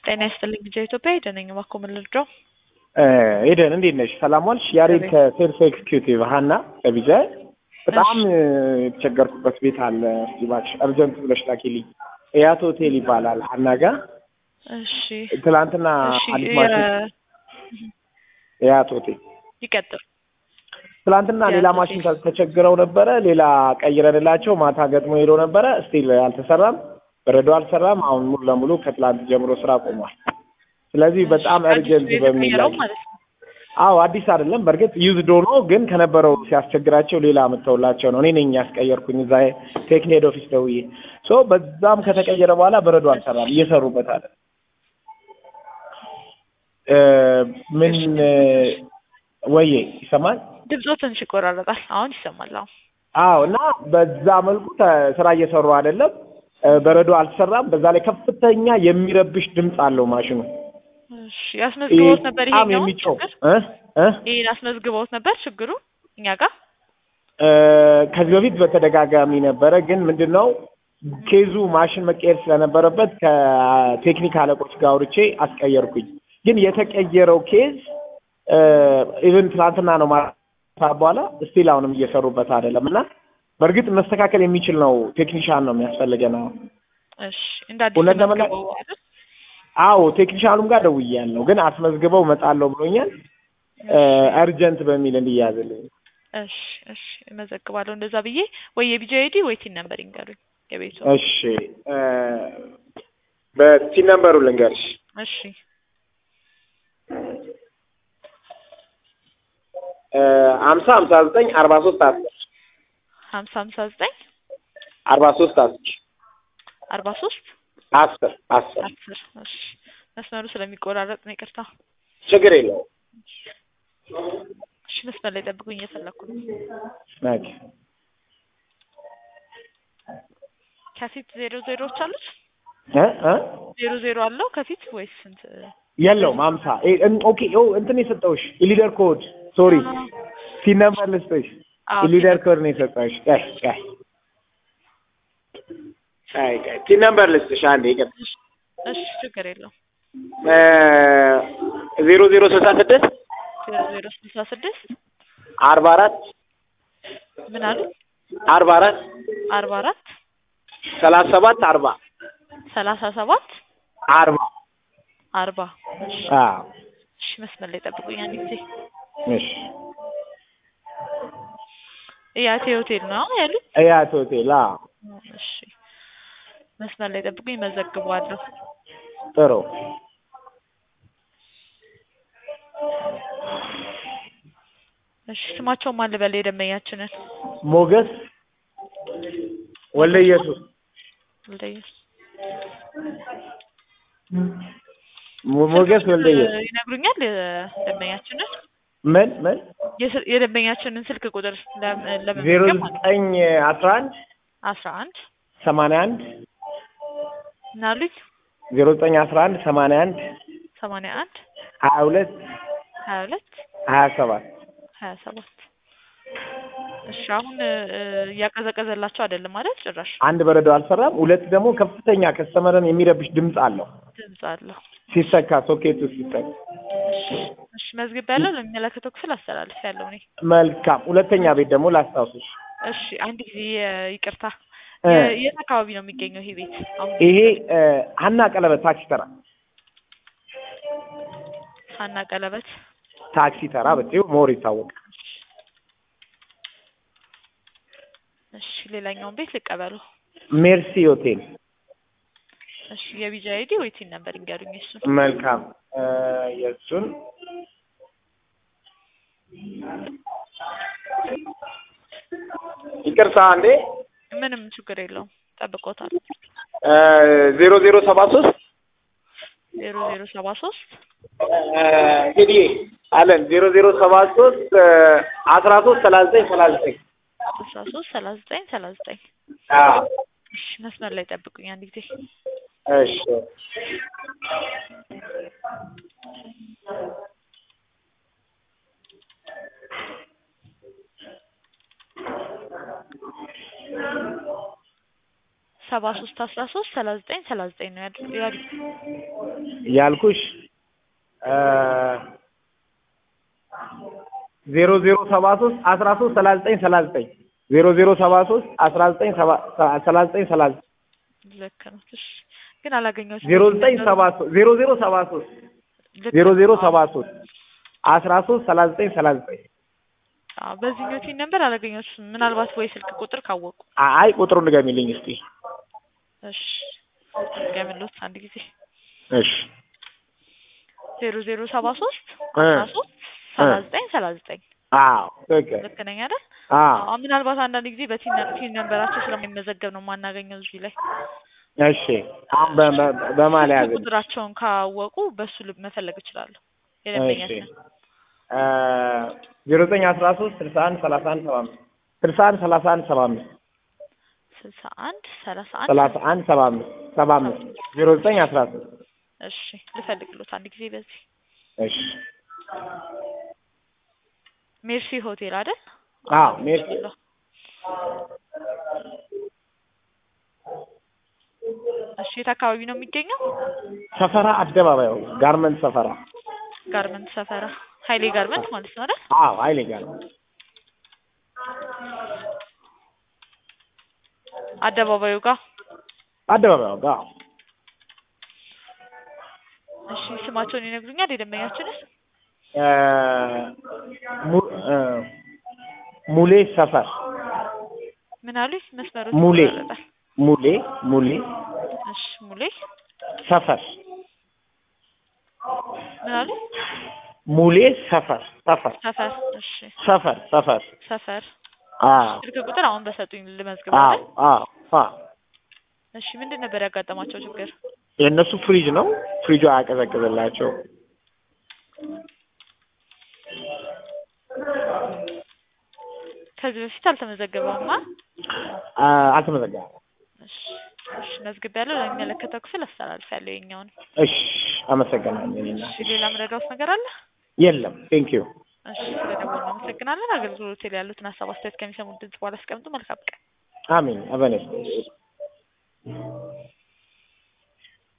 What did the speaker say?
ጤና ይስጥልኝ ልጄ ኢትዮጵያ ሄደን ነኝ እባክዎ ምን ልርዳው? ኤደን እንዴት ነሽ? ሰላም ዋልሽ? ያሬድ ከሴልስ ኤክስኪዩቲቭ ሀና ከቢጃ በጣም የተቸገርኩበት ቤት አለ። እስኪ እባክሽ እርጀንት ብለሽ ላኪልኝ። እያት ሆቴል ይባላል ሀና ጋር እሺ ትላንትና እሺ አዲስ ማሽን የ- እያት ሆቴል ይቀጥል ትላንትና የአቶ ሌላ ቴክ- ማሽን ተቸግረው ነበረ። ሌላ ቀይረንላቸው ማታ ገጥሞ ሄዶ ነበረ። ስቲል አልተሰራም፣ በረዶ አልሰራም። አሁን ሙሉ ለሙሉ ከትላንት ጀምሮ ስራ ቆሟል። ስለዚህ በጣም አዲስ እርጀንት በሚል የተቀየረው ላይ ማለት ነው። አዎ አዲስ አይደለም። በእርግጥ ዩዝድ ሆኖ ግን ከነበረው ሲያስቸግራቸው ሌላ መተውላቸው ነው። እኔ ነኝ ያስቀየርኩኝ እዛ ቴክኒ ሄድ ኦፊስ ደውዬ ሶ በዛም ከተቀየረ በኋላ በረዶ አልሰራም፣ እየሰሩበት አለ። እ ምን ወዬ ይሰማል? ድምፆ ትንሽ ይቆራረጣል። አሁን ይሰማል። አሁን አዎ እና በዛ መልኩ ተ- ስራ እየሰሩ አይደለም። እ በረዶ አልሰራም። በዛ ላይ ከፍተኛ የሚረብሽ ድምፅ አለው ማሽኑ። እሺ ያስመዝግበውት ነበር በጣም ይሄኛው የሚጮህ ችግር እ እ ይሄን አስመዝግበውት ነበር ችግሩ እኛ ጋር እ ከዚህ በፊት በተደጋጋሚ ነበረ። ግን ምንድን ነው ኬዙ ማሽን መቀየር ስለነበረበት ከቴክኒክ አለቆች ጋር አውርቼ አስቀየርኩኝ። ግን የተቀየረው ኬዝ ኢቨን ትናንትና ነው ማታ በኋላ ስቲል አሁንም እየሰሩበት አይደለም እና በእርግጥ መስተካከል የሚችል ነው። ቴክኒሻን ነው የሚያስፈልገን አሁን። እሺ እንደ አዲስ እውነት ለመናገር- ተመዝግበው አይደል? አዎ ቴክኒሻኑም ጋር ደውያለሁ፣ ግን አስመዝግበው እመጣለሁ ብሎኛል። አርጀንት በሚል እንዲያዝልኝ እሺ እሺ እመዘግባለሁ እንደዛ ብዬ ወይ የቢጂ አይዲ ወይ ቲን ነምበር ይንገሩኝ የቤቱ እሺ እ በቲን ነምበሩ ልንገርሽ እሺ ሀምሳ ሀምሳ ዘጠኝ አርባ ሶስት አስር ሀምሳ ሀምሳ ዘጠኝ አርባ ሶስት አስር አርባ ሶስት አስር አስር አስር እሺ መስመሩ ስለሚቆራረጥ ነው ይቅርታ ችግር የለውም። እሺ መስመር ላይ ጠብቁኝ እየፈለኩ ነው ኦኬ። ከፊት ዜሮ ዜሮዎች አሉት እ እ ዜሮ ዜሮ አለው ከፊት ወይስ ስንት የለውም ሀምሳ እ- እን- ኦኬ ኦ እንትን የሰጠውሽ ኢሊደር ኮድ ሶሪ ቲን ነምበር ልስጥሽ አዎ ኢሊደር ኮድ ነው የሰጠውሽ ቀይ ቀይ ቀይ ቀይ ቲን ነምበር ልስጥሽ አንዴ ይቅር እሺ ችግር የለውም ዜሮ ዜሮ ስልሳ ስድስት ዜሮ ዜሮ ስልሳ ስድስት አርባ አራት ምን አሉ አርባ አራት አርባ አራት ሰላሳ ሰባት አርባ ሰላሳ ሰባት አርባ አርባ እሺ አዎ እሺ መስመር ላይ ጠብቁኝ አንድ ጊዜ እሺ እያቴ ሆቴል ነው ያሉት እያት ሆቴል አዎ እሺ መስመር ላይ ጠብቁኝ መዘግበዋለሁ ጥሩ እሺ ስማቸውን ማን ልበል የደንበኛችንን ሞገስ ወልደ ኢየሱስ ወልደየስ ሞ- ሞገስ ወልደ ኢየሱስ ይነግሩኛል የደንበኛችንን ምን ምን የስ- የደንበኛችንን ስልክ ቁጥር ለም- ዜሮ ለመመዝገብ ማለት ነው። ዘጠኝ አስራ አንድ አስራ አንድ ሰማንያ አንድ ምን አሉኝ ዜሮ ዘጠኝ አስራ አንድ ሰማንያ አንድ ሰማንያ አንድ ሀያ ሁለት ሀያ ሁለት ሀያ ሰባት ሀያ ሰባት እሺ አሁን እ፣ እያቀዘቀዘላቸው አይደለም ማለት ጭራሽ አንድ በረዶ አልሰራም። ሁለት ደግሞ ከፍተኛ ከስተመርን የሚረብሽ ድምፅ አለው ድምፅ አለው ሲሰካ ሶኬቱ ሲሰካ። እሺ እሺ መዝግብ ያለው ለሚመለከተው ክፍል አስተላልፍ ያለው እኔ መልካም። ሁለተኛ ቤት ደግሞ ላስታውስሽ እሺ አንድ ጊዜ የ- ይቅርታ እ፣ የ- የት አካባቢ ነው የሚገኘው ይሄ ቤት አሁን ይሄ እ፣ ሀና ቀለበት ታክሲ ተራ ሀና ቀለበት ታክሲ ተራ ብትይው ሞር ይታወቃል። እሺ ሌላኛውን ቤት ልቀበሉ ሜርሲ ሆቴል እሺ የቢጂ አይዲ ወይ ቲን ነበር ይንገሩኝ እሱን መልካም እ፣ የእሱን ይቅርታ አንዴ ምንም ችግር የለውም ጠብቆታል ዜሮ ዜሮ ሰባ ሶስት ዜሮ ዜሮ ሰባ ሶስት እንግዲህ አለን ዜሮ ዜሮ ሰባ ሶስት አስራ ሶስት ሰላሳ ዘጠኝ ሰላሳ ዘጠኝ አስራ ሶስት ሰላሳ ዘጠኝ ሰላሳ ዘጠኝ እሺ መስመር ላይ ጠብቁኝ አንድ ጊዜ እሺ ሰባ ሶስት አስራ ሶስት ሰላሳ ዘጠኝ ሰላሳ ዘጠኝ ነው ያሉ ያሉ ያልኩሽ ዜሮ ዜሮ ሰባ ሶስት አስራ ሶስት ሰላሳ ዘጠኝ ሰላሳ ዘጠኝ ዜሮ ዜሮ ሰባ ሶስት አስራ ዘጠኝ ሰላሳ ዘጠኝ ሰላሳ ዘጠኝ ልክ ነው። እሺ ግን አላገኘሁትም። ዜሮ ዘጠኝ ሰባ ሶስት ዜሮ ዜሮ ሰባ ሶስት ልክ ዜሮ ነው። ዜሮ አዎ። ሰባ ሶስት አስራ ሶስት ሰላሳ ዘጠኝ ሰላሳ ዘጠኝ አዎ በዚህኛው ቲን ነበር አላገኘሁትም። ምናልባት ወይ ስልክ ቁጥር ካወቁ አይ ቁጥሩን ንገሚልኝ እስቲ እሺ ገምሎት አንድ ጊዜ እሺ ዜሮ ዜሮ ሰባ ሶስት እ አስራ ሶስት ሰላሳ ዘጠኝ ሰላሳ ዘጠኝ አዎ ትክክል ልክ ነኝ አይደል? አዎ አዎ ምናልባት አንዳንድ ጊዜ በቲን ቲን ነንበራቸው ስለማይመዘገብ ነው የማናገኘው እዚህ ላይ እሺ አሁን በ- በ- በማን ስልክ ያዝን ቁጥራቸውን ካወቁ በሱ ልብ መፈለግ እችላለሁ። እሺ የደንበኛችን ዜሮ ዘጠኝ አስራ ሶስት ስልሳ አንድ ሰላሳ አንድ ሰባ አምስት ስልሳ አንድ ሰላሳ አንድ ሰባ አምስት ስልሳ አንድ ሰላሳ አንድ ሰላሳ አንድ ሰባ አምስት ሰባ አምስት ዜሮ ዘጠኝ አስራ ሶስት እሺ ልፈልግሎት አንድ ጊዜ በዚህ እሺ ሜርሲ ሆቴል አይደል? አዎ ሜርሲ እሺ የት አካባቢ ነው የሚገኘው? ሰፈራ አደባባዩ ጋርመንት ሰፈራ ጋርመንት ሰፈራ ሀይሌ ጋርመንት ማለት ነው አይደል? አዎ ሀይሌ ጋርመንት አደባባዩ ጋር አደባባዩ ጋር አዎ እሺ ስማቸውን ይነግሩኛል የደንበኛችንን? እ ሙ- እ ሙሌ ሰፈር ምን አሉኝ? መስመሩ ሙሌ ይቆራረጣል። ሙሌ ሙሌ እሺ ሙሌ ሰፈር ምን አሉኝ? ሙሌ ሰፈር ሰፈር ሰፈር እሺ ሰፈር ሰፈር ሰፈር አዎ ስልክ ቁጥር አሁን በሰጡኝ ልመዝግብ አዎ አይደል? አዎ አዎ እሺ ምንድን ነበር ያጋጠማቸው ችግር? የእነሱ ፍሪጅ ነው ፍሪጁ አያቀዘቅዝላቸው ከዚህ በፊት አልተመዘገበውማ። አልተመዘገበም እሺ እሺ መዝግቤያለሁ። ለሚመለከተው ክፍል አስተላልፌያለሁ የኛውን። እሺ አመሰግናለሁ እኔና እሺ ሌላ ምረዳውት ነገር አለ? የለም ቴንክ ዩ እሺ ስለደወሉ እናመሰግናለን። አገልግሎት ላይ ያሉትን ሀሳብ አስተያየት ከሚሰሙት ድምጽ በኋላ አስቀምጡ። መልካም ቀን። አሜን አበነስ